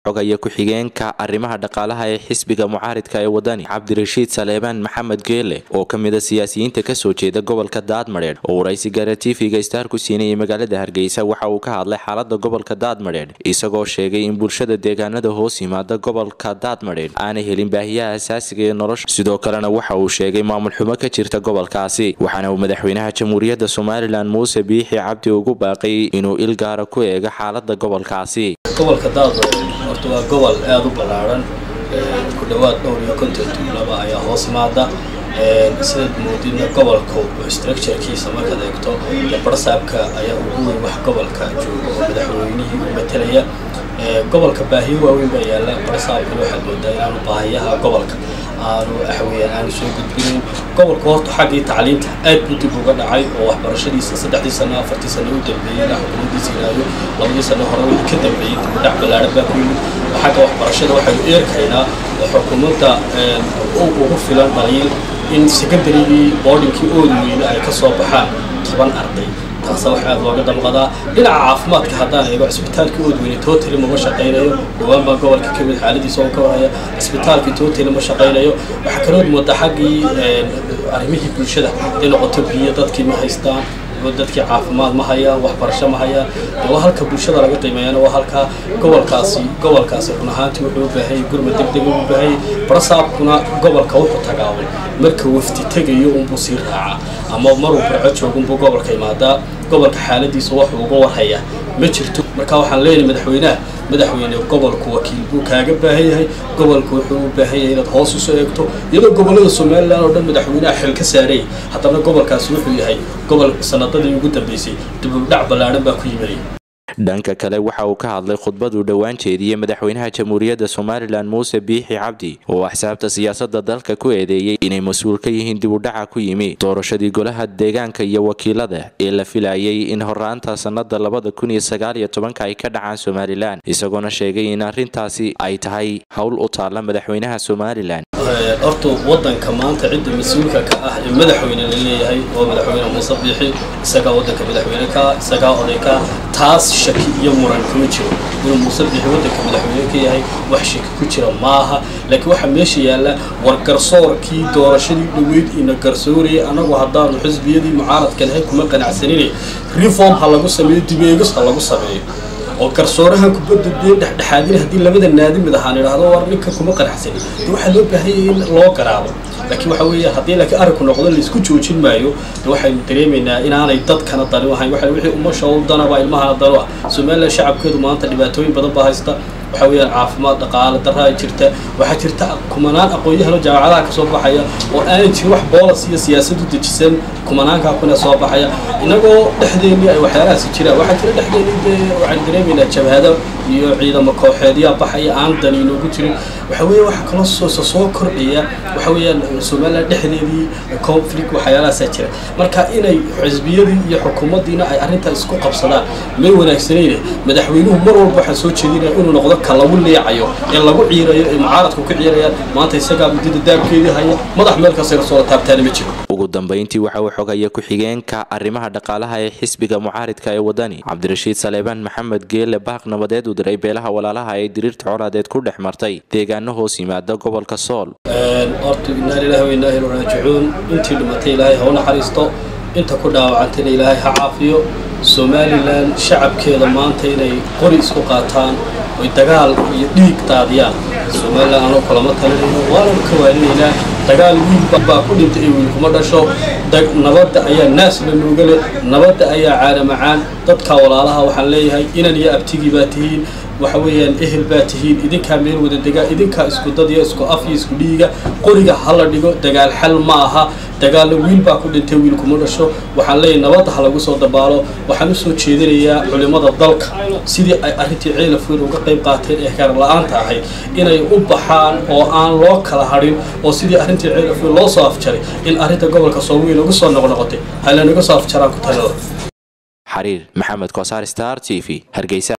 xogaya ku-xigeenka arrimaha dhaqaalaha ee xisbiga mucaaridka ee wadani cabdirashiid saleebaan maxamed geele oo ka mid a siyaasiyiinta kasoo jeeda gobolka daadmadheedh oo waraysi gaara tv-ga star ku siinayay magaalada hargeysa waxa uu ka hadlay xaalada gobolka daadmadheedh isagoo sheegay in bulshada deegaanada hoos yimaada gobolka daadmadheedh aanay helin baahiyaha asaasiga ee nolosha sidoo kalena waxa uu sheegay maamul xumo ka jirta gobolkaasi waxaana uu madaxweynaha jamhuuriyadda somalilan muuse biixi cabdi ugu baaqay inuu il gaara ku eego xaalada gobolkaasi gobolka daadmadheedh horta waa gobol aada u ballaaran ku dhowaad dhowr iyo konton tuulaba ayaa hoos imaada sidaad moodidna gobolka structurekiisa markaad eegto barsaabka ayaa ugu weyn wax gobolka jooga oo madaxweynihii u matalaya gobolka baahiyo waaweyn baa yaalla barsaabkana waxaad moodaa inaanu baahiyaha gobolka aanu axweyaan aanu soo gudbinayn gobolka horta xaggii tacliinta aad buu dib uga dhacay oo waxbarashadiisa saddexdii sano afartii sano u dambeeyey ilaa xukuumaddiisa ilaayo labadii sano hore wixii ka dambeeyey dibudhac ballaaran baa ku yimid xagga waxbarashada waxaynu eerkaynaa xukuumadda ugu filan dhaliil in secondarygii boardingkii ooda weyne ay ka soo baxaan toban arday taasa wax aada looga damqadaa dhinaca caafimaadka haddaan eego cisbitaalkii oodweyne totally mama shaqaynayo dhowaan baa gobolka ka mid xaaladiisa oo ka warhaya cisbitaalkii totally ma shaqaynayo waxaa kalood moodaa xaggii arrimihii bulshada ay noqoto biyo dadkii ma haystaan dadkii caafimaad ma hayaan waxbarasho ma hayaan waa halka bulshada laga qiimeeyana waa halka gobolkaasi gobolkaasi run ahaantii wuxuu u baahanyay gurmad deg deg u baahanyay barasaabkuna gobolka wuxuu tagaabay marka wafdi tegayo unbuu sii raaca ama maruu barco joogo unbuu gobolka imaadaa gobolka xaaladiisa wuxuu uga warhayaa ma jirto marka waxaan leenahay madaxweynaha madaxweyne gobolku wakiil buu kaaga baahan yahay gobolku wuxuu u baahan yahay inaad hoos usoo eegto iyadoo gobolada somalilan oo dhan madaxweynaha xil ka saarayay haddana gobolkaasi wuxuu yahay gobol sanadadii ugu dambeysay dibudhac ballaaran baa ku yimanaya dhanka kale waxa uu ka hadlay khudbaduu dhowaan jeediyey madaxweynaha jamhuuriyadda somalilan muuse biixi cabdi oo axsaabta siyaasada dalka ku eedeeyey inay mas-uul ka yihiin dibudhaca ku yimi doorashadii golaha deegaanka iyo wakiilada ee la filayay in horaanta sanada labada kun iyo sagaal iyo tobanka ay ka dhacaan somalilan isagoona sheegay in arrintaasi ay tahay howl u taalla madaxweynaha somalilan horta wadanka maanta cidda mas-uulka ka ah ee madaxweyne la leeyahay oo madaxweyne muuse biixi isagaa wadanka madaxweyne ka isagaa oday ka taas shaki iyo muran kuma jiro inuu muuse biixi wadanka madaxweyne ka yahay wax shaki ku jira maaha laakiin waxaa meesha yaalla war garsoorkii doorashadii dhoweyd ina garsoorayay annagu haddaanu xisbiyadii mucaaradka lahay kuma qanacsaninay reform ha lagu sameeyo dibeegis ha lagu sameeyo oo garsoorahan kubadda biyo dhexdhexaadina haddii labada naadi mid ahaan idhaahdo war ninka kuma qanacsanin de waxaa loo baahanyay in loo garaabo laakiin waxa weeye haddii laakiin arrinku noqdo laisku joojin maayo de waxaynu dareemaynaa inaanay dadkana dani u ahayn waxa wixii umasha u danaba ilmahana danu ah somaliland shacabkeedu maanta dhibaatooyin badan baa haysta waxa weeyaan caafimaad dhaqaale daraa jirta waxaa jirta kumanaan aqoon-yahano jaamacadaha ka soo baxaya oo aanay jirin wax boolas iyo siyaasad u dejisan kumanaankaa kuna soo baxaya innagoo dhexdeennii ay waxyaalahaasi jiraan waxaa jira dhexdeennii dee waxaan dareemaynaa jabhado iyo ciidamo kooxeedyaa baxaya aan dani inoogu jirin waxa weeye waxa kaloo soo soo kordhaya waxa weeyaan somaliland dhexdeedii conflict waxyaalahaasaa jira marka inay xisbiyadii iyo xukuumaddiina ay arrintaa isku qabsadaan may wanaagsanayne madaxweynuhu mar walba waxaan soo jeedinaya inuu noqdo ka lagu leecayo ee lagu ciirayo ee mucaaradku ka ciirayaan maanta isagaa muddada daabkeedii haya madax meel kasta soo taabtaana ma jiro ugu dambeyntii waxa uu xogaya ku-xigeenka arrimaha dhaqaalaha ee xisbiga mucaaridka ee wadani cabdirashiid saleebaan maxamed geele baaq nabadeed u diray beelaha walaalaha ee diriirta colaadeed ku dhex martay deegaano hoos yimaada gobolka sool horta inaa lilahi wa inaa ilu raajicuun intii dhimatay ilaahay ha u naxariisto inta ku dhaawacantayna ilaahay ha caafiyo somalilan shacabkeeda maanta inay qori isku qaataan oy dagaal iyo dhiig daadiyaan somalilan anoo kulama talinayno waananu ka waalinaynaa dagaal wiil baa ku dhintay ee wiil kuma dhasho nabadda ayaa naas la nooga leh nabadda ayaa caana macaan dadka walaalaha waxaan leeyahay inan iyo abtigii baa tihiin waxa weeyaan ehel baa tihiin idinkaa meel wada degaa idinkaa isku dad iyo isku af iyo isku dhiiga qoriga ha la dhigo dagaal xal ma aha dagaalna wiil baa ku dhintay wiil kuma dhasho waxaan leeyahay nabadda ha lagu soo dabaalo waxaan usoo jeedinayaa culimmada dalka sidii ay arrintii ceelafweyn uga qayb qaateen ee heer la-aanta ahayd inay u baxaan oo aan loo kala hadhin oo sidii arrintii ceelafweyn loo soo afjaray in arrinta gobolka soomaaliya lagu soo noqnoqotay ha lanaga soo afjaraan ku talada xariir maxamed kosaar star t v hargeysa